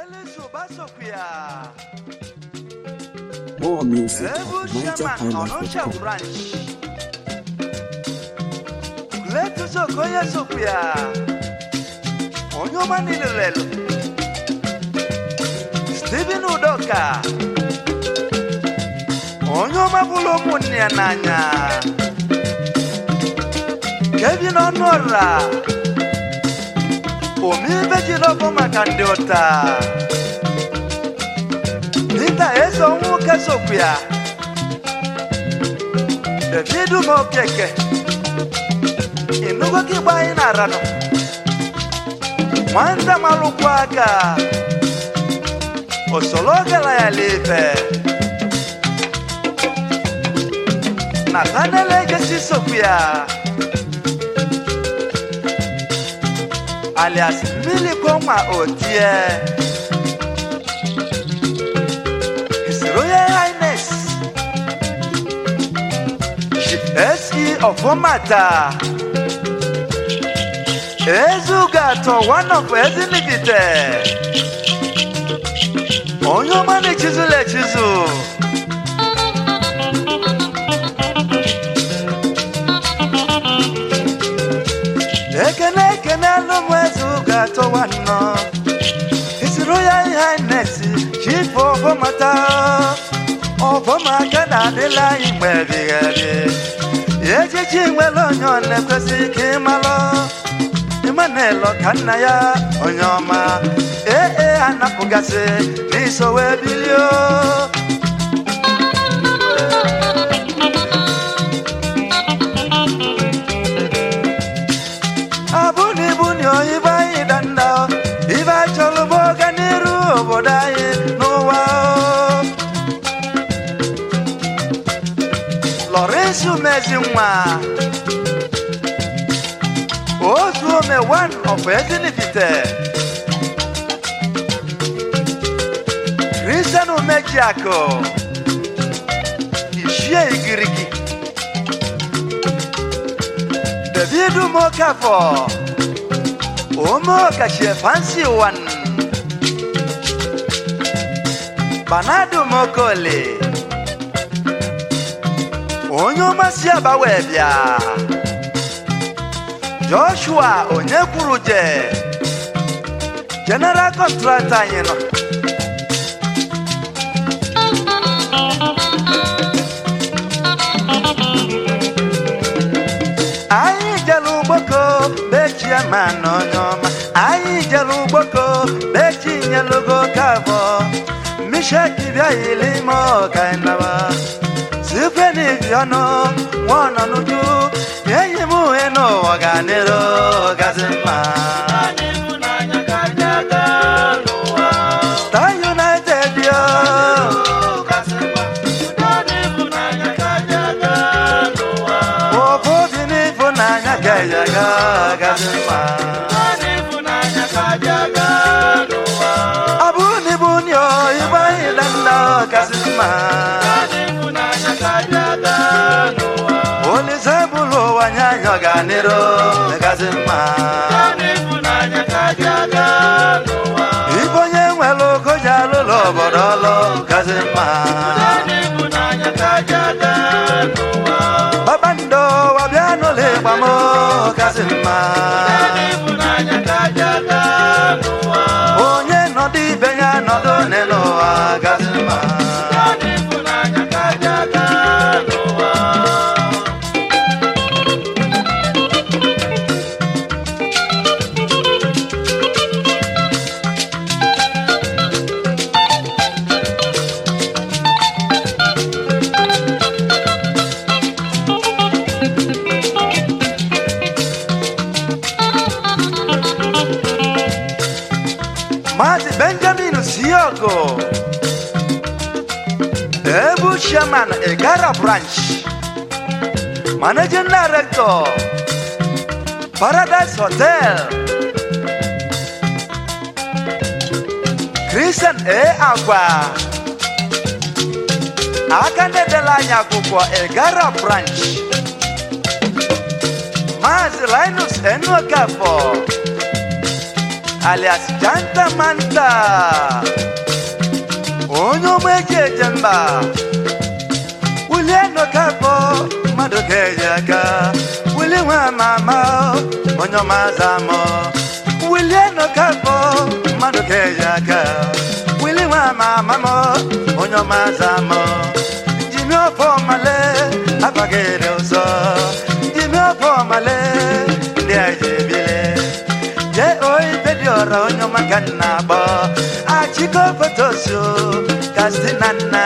Salisu Basokuya, More music at Ebu Shaman Onitsha NigerHighlife.com. Branch, Kuletu Sokoya Sokuya, Onyoma Nilelelo, Stephen Udoka, Onyoma Bulomunia Nanya, Kevin Honora, Omibeji Lobo Makandiota. Peter eso nwoke sokwu ya David ma okeke ịnụgo ka igba anyị na-ara nọ nwata malụkwu aka osoro gara ya lefe Nathaniel egesi sokwu ya alias mmiri kwanwa otie His Royal Highness SE of Omata Ezugato one of Ezinibite Onye ọma na-echizula echizu ekene ekene alụmụ Ezugato nwanọ His Royal Highness Chief of Omata ọbọmaka na-adịla anyị mgbe ebighị ebi ejiji nwere onye ọ na-ekwesị ka ịmalụ Emmanuel ka nna ya onye ọma ee ee anapụgasị n'iso wee bilio abụna ibu na ibe anyị danda ibe achọrọ bụ ọganiru obodo anyị n'ụwa o. Lawrence Umezinwa otu ome one of Ezinifite Christian Umejiako Ishie Igirigi David Mokafo Omo Kashie Fancy One Banadu Mokole onye ọmasị aba wee bịa joshua onye kwuru je general contractor anyị nọ anyị jere ugboko bechie ma na onye ọma anyị jere ugboko bechi nyelugo kabọ misheki bịaghịli ime ọkainaba site n'ibi ọnụ nwa ọnọ n'uju enyi m uhe n'ụwa ga nịrụ gazi mma Star United yo ofu obi n'ịfụnanya ga ya ga gazi mma ọ bụ n'ibu nyo igbe anyị danda gazi mma olise bụrụ ụwa nye anyị ọganiru gazi mma ibe onye nwere ogo ji alụlụ obodo ọlụ gazi mma kpakpando wabịa n'ụlọ ịgba m gazi mma onye nọdụ ibe ya nọdụ n'ụwa gazi mma Maazị Benjamin Siogo Ebu Chairman Egara Branch Managing Director Paradise Hotel Christian A. Agwa aka ndị dela anyị akwụkwọ Egara Branch Maazị Linus Enuokafọ alias janta manta onye ụmụ eji eje mba wulie nọkafọ mmadụ ga-eji aka wuli nwa mama onye ọmaza amọ wulie nọkafọ mmadụ ga-eji aka wili nwa mama m onye ọmaza amọ jimi ọfọ male abagere ụzọ jimi ọfọ male ndị eji ebile jee oyi dị ọra onye ọma ka nna agbọ achịkọ fotosu kasị na nna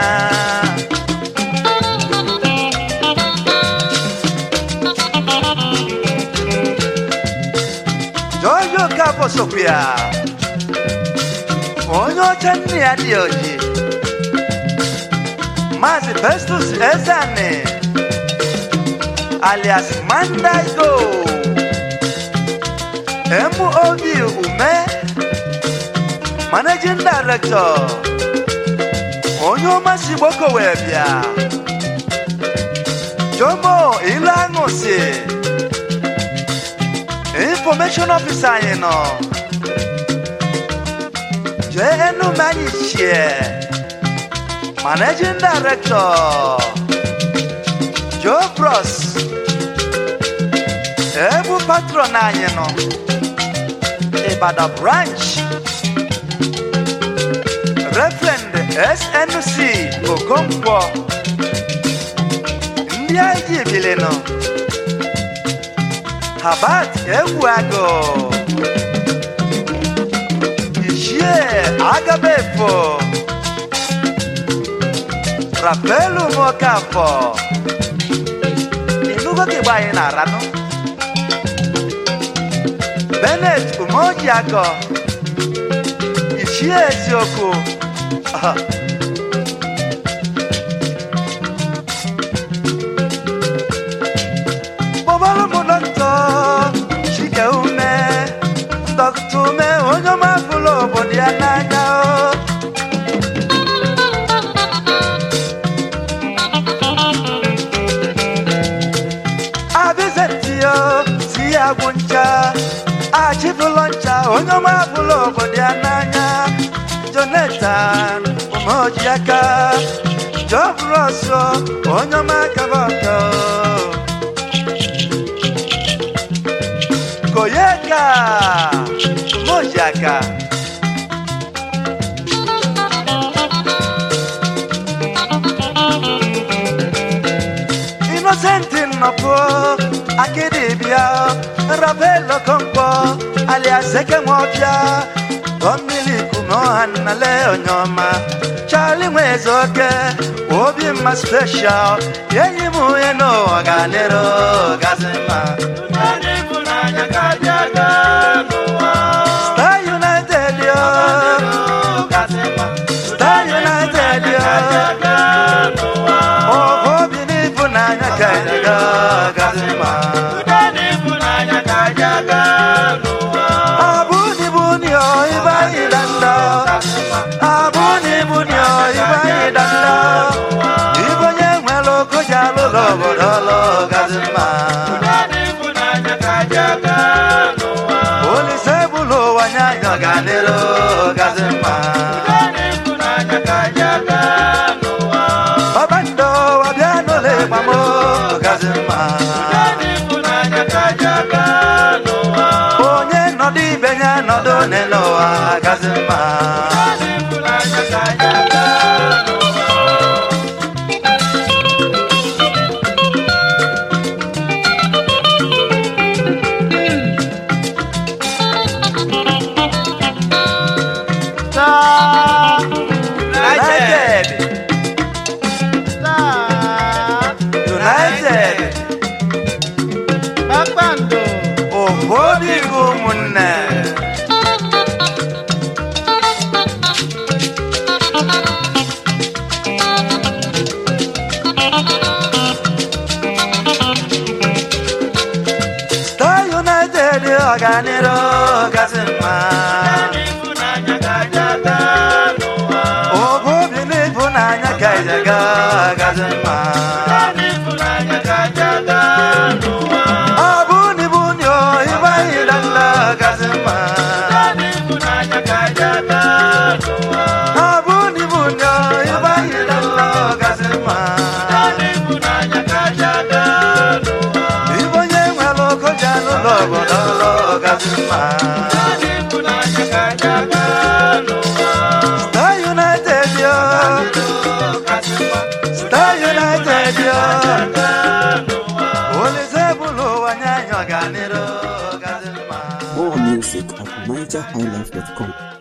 jọjọ ka bọsokwu ya onye ọcha nne ya dị oji maazị festus ezani alias mandaigo MOB Ume Managing Director onye ọma si gboko wee bịa Jomo Ilanụsi Information Officer anyị nọ JNU Manichie Managing Director Joe Bros Ebu patron anyị nọ Ibadan branch Reverend SNC Okonkwo ndị anyị ji ebile nọ Habat Egwuago Ichie Agabefo Rafaelu Mokafọ Inugo ka igba anyị na-aranụ Bennett Umojiako Ichie eziokwu Aha. Kpọbara m dọkịta Chike ume dọkịta ume onye ọma fụlụ obodo ya n'anya o. abizetiyo si ya gwụ ncha achịfụlọ ncha onye ọma fụlụ obodo ya n'anya jonathan umeojiaka jọbrọsọ onye ọma kabọtọ koyeka umeojiaka Innocent nnọpụ akịdịbịa Rabelo Konkwo alias Ekemọbịa Gọmmili kume ọha nnale onyeọma Charlie Nwezoke obi mma special enyi m onye n'ụwa ga-adịrị gazi mma Star United yo Star United yo Ọbụ obi n'ịfụnanya ka anyị ga-agazi mma Abuni buni o ibai danda Abuni buni o ibai danda Ibonye nwelo kujalo lobo dolo gazima Olise bulo wanyanyo ganero gazima Babando wabiano le mamo gazima Onye nọdụ ibe ya nọdụ n'ụwa gazima United United Kpakpando obodo ụmụnne Star United ọganiru gasị mma obobi n'ịfụnanya ka ijega gasị mma abụni buni o ịgbaghị danda gasị mma bụlụ obodo ọlụ gazi mma Star United yo Star United yo Olise bụlụ ụwa nye anyị ọganiru gazi mma More music at NigerHighlife.com.